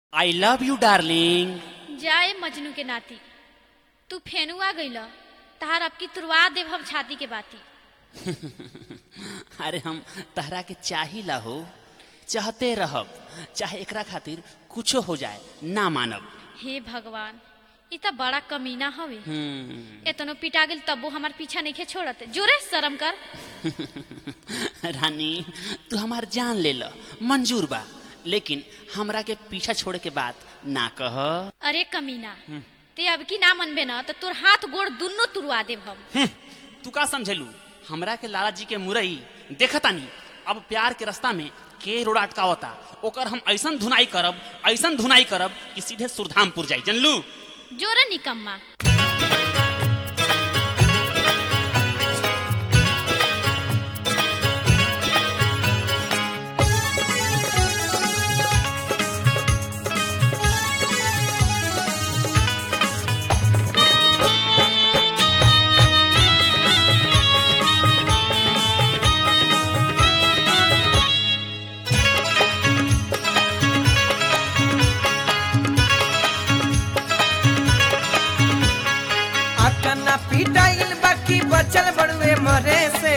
I love you darling जाए मजनू के नाती तू फेनुआ गइल तहार अब की तुरवा देव हम छाती के बाती अरे हम तहरा के चाहिला हो चाहते रहब चाहे एकरा खातिर कुछो हो जाए ना मानब हे भगवान ई त बड़ा कमीना हवे हम्म, एतनो पिटा गेल तब्बो हमार पीछा नहीं छोड़त जोरे शर्म कर रानी तू हमार जान ले ल मंजूर बा लेकिन हमरा के पीछा छोड़े के बात ना कह अरे कमीना ते अब की ना मनबे न तो तोर हाथ गोड़ दुन्नो तुरवा देव हम हम्म, तू का समझेलू हमरा के लाला जी के मुरई देखतानी अब प्यार के रास्ता में के रोड अटकावता ओकर हम ऐसन धुनाई करब ऐसन धुनाई करब कि सीधे सुरधामपुर जाई जनलू जोरे निकम्मा अतना पिटाइल बाकी बचल बड़ुए मरे से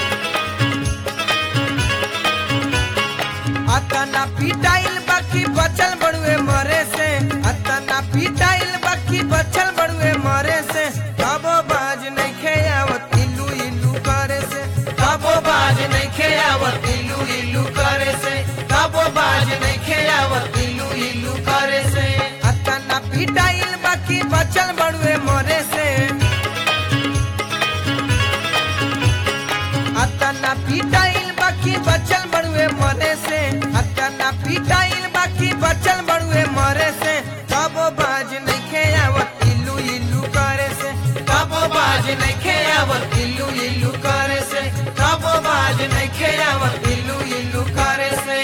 अतना पिटाइल बाकी बचल बड़ुए मरे से अतना पिटाइल बाकी बचल बड़ुए मरे से कबो बाज नहीं खेयावत इल्लू इल्लू करे से कबो बाज नहीं खेयावत इल्लू इल्लू करे से कबो बाज नहीं खेयावत इल्लू इल्लू करे से अतना पिटाइल बाकी बचल बड़ुए मरे से अतना पिटाइल बाकी बचल बड़ुए मरे से अतना पिटाइल बाकी बचल बड़ुए मरे से कबो बाज नहीं खेयावत इल्लू इल्लू करे से कबो बाज नहीं खेयावत इल्लू इल्लू करे से कबो बाज नहीं खेयावत इल्लू इल्लू करे से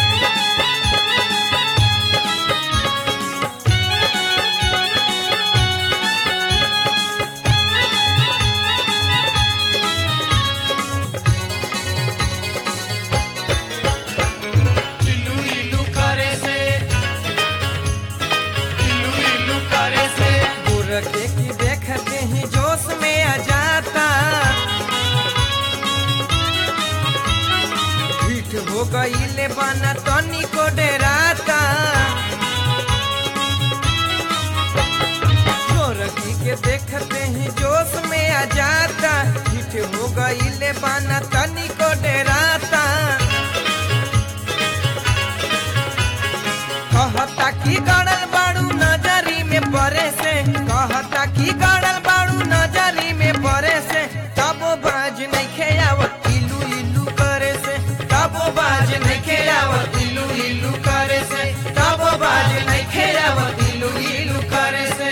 इल्लू इल्लू करे से इल्लू इल्लू करे से बुरके की देखते ही जोश में आ जाता पीठ हो गई ले बना तनी को डराता गोरखी के देखते ही जोश में आ जाता पीठ हो गई ले बना तनी को डराता कहता की गड़ल बाड़ू नजरी में परे से कहता की गड़ल बाड़ू नजरी में परे से तबो बाज नहीं खेयावत इलू इलू करे से तबो बाज नहीं खेयावत इलू इलू करे से तबो बाज नहीं खेयावत इलू इलू करे से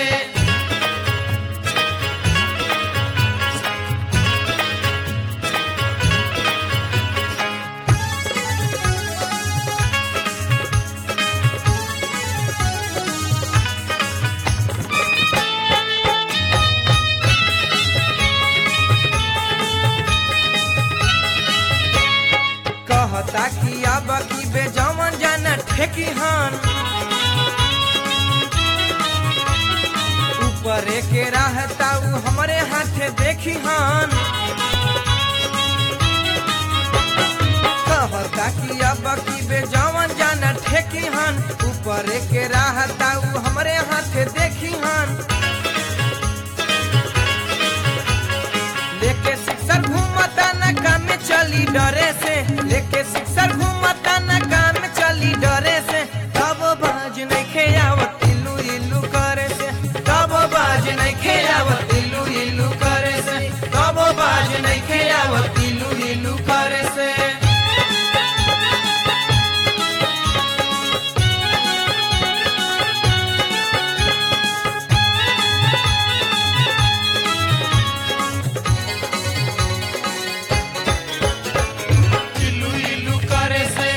कहता कि अब की बेजमन जाना ठेकी हन ऊपर के रहता उ हमरे हाथे देखी हन कहता कि अब की बेजमन जाना ठेकी हन ऊपर के रहता उ हमरे हाथे देखी हन लेके सिक्सर घूमता न काम में चली डरे से लेके सिक्सर घूमता न काम में चली डरे से कब बाज नहीं खेयावत इल्लू इल्लू करे से कब बाज नहीं खेयावत इल्लू इल्लू करे से कब बाज नहीं खेयावत इल्लू इल्लू करे से इल्लू इल्लू करे से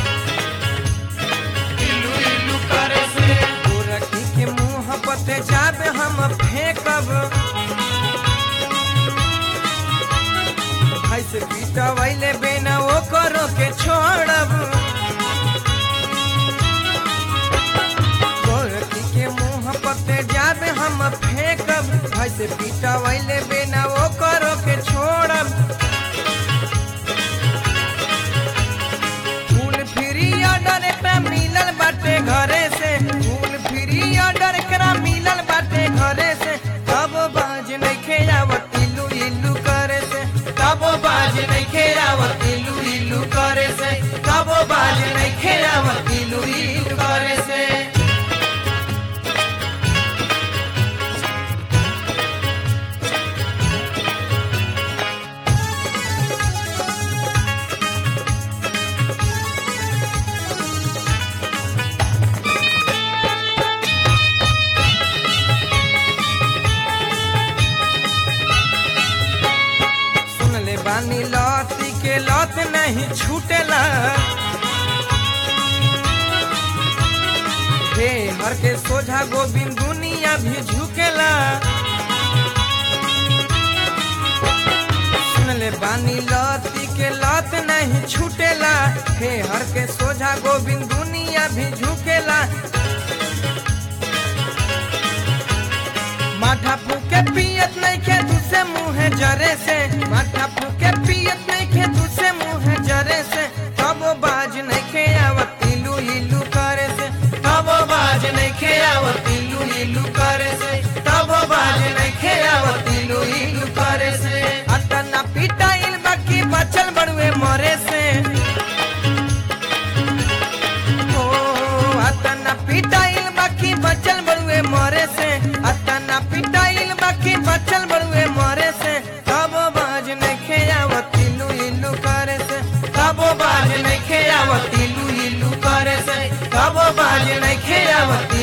इल्लू इल्लू करे से गोरखी के मुंह पते जाबे हम फेंकब ऐसे पीटवैले बेना ओ करो के छोड़ब ऐसे पीटा वैले बिना वो करो के छोड़ब फूल फ्री ऑर्डर एकरा मिलल बाटे घरे से फूल फ्री ऑर्डर एकरा मिलल बाटे घरे से तब बाज नहीं खेयावत इलू इलू करे से तब बाज नहीं खेयावत इलू इलू करे से तब बाज नहीं खेयावत इलू इलू करे से सुन ले बानी लौती के लौत नहीं छूटेला हे हर के सोझा गोविंद दुनिया भी झुकेला सुन ले बानी लौती के लौत नहीं छूटेला हे हर के सोझा गोविंद दुनिया भी झुकेला माथा फूके पियत नहीं खे दूसरे मुँह जरे से माथा फूके पियत नहीं खे दूसरे मुँह जरे से तब बाज नहीं खे आवत इलू इलू करे से तब बाज नहीं खे आवत इलू इलू करे से तब बाज नहीं खे आवत इलू इलू करे से अतना पिटाइल बाकी बचल बड़ुए मरे से ओ अतना पिटाइल बाकी बचल बड़ुए मरे से अतना पिटाइल बाकी बचल बड़ुए मरे से तब बाज नहीं खेयावत इलू इलू करे से तब बाज नहीं खेयावत इलू इलू करे से तब बाज नहीं खेयावत